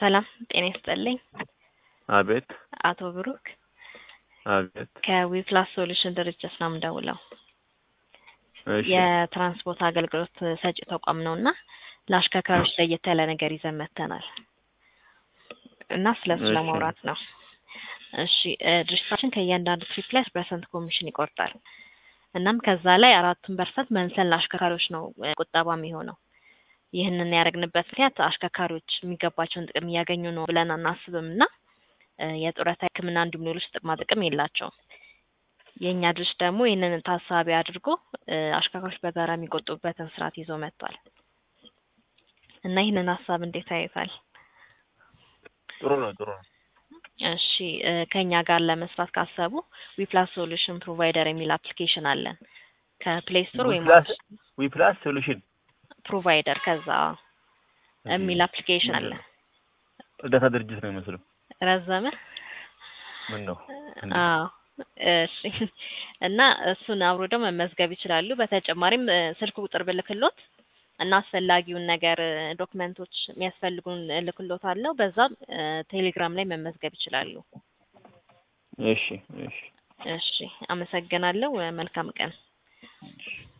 ሰላም ጤና ይስጥልኝ። አቤት አቶ ብሩክ አቤት። ከዊፕላስ ሶሉሽን ድርጅት ነው የምደውለው። እሺ የትራንስፖርት አገልግሎት ሰጪ ተቋም ነው እና ለአሽከርካሪዎች ለየት ያለ ነገር ይዘን መጥተናል እና ስለሱ እሺ። ለማውራት ነው። እሺ እ ድርጅታችን ከእያንዳንዱ ትሪፕ ላይ ፐርሰንት ኮሚሽን ይቆርጣል። እናም ከዛ ላይ አራቱን ፐርሰንት መልሰን ለአሽከርካሪዎች ነው እ ቁጠባ የሚሆነው። ይህንን ያደረግንበት ምክንያት አሽከርካሪዎች የሚገባቸውን ጥቅም እያገኙ ነው ብለን አናስብም እና እ የጡረታ ሕክምና እንዲሁም ሌሎች ጥቅማ ጥቅም የላቸውም። የእኛ ድርጅት ደግሞ ይህንን ታሳቢ አድርጎ እ አሽከርካሪዎች በጋራ የሚቆጥቡበትን ስርዓት ይዞ መጥቷል እና ይህንን ሀሳብ እንዴት ያዩታል? ጥሩ ነው ጥሩ ነው። እሺ እ ከእኛ ጋር ለመስራት ካሰቡ ዊፕላስ ሶሉሽን ፕሮቫይደር የሚል አፕሊኬሽን አለን ከፕሌይ ስቶር ወይም ዊፕላስ ዊፕላስ ሶሉሽን ፕሮቫይደር ከዛ የሚል አፕሊኬሽን አለ። እርዳታ ድርጅት ነው የሚመስለው። ረዘመ? ምን ነው አዎ እሺ። እና እሱን አውርደው መመዝገብ ይችላሉ። በተጨማሪም እ ስልክ ቁጥር ብልክሎት እና አስፈላጊውን ነገር እ ዶክመንቶች የሚያስፈልጉን እልክሎት አለው። በዛም እ ቴሌግራም ላይ መመዝገብ ይችላሉ። እሺ እሺ እሺ፣ አመሰግናለሁ። መልካም ቀን። እሺ።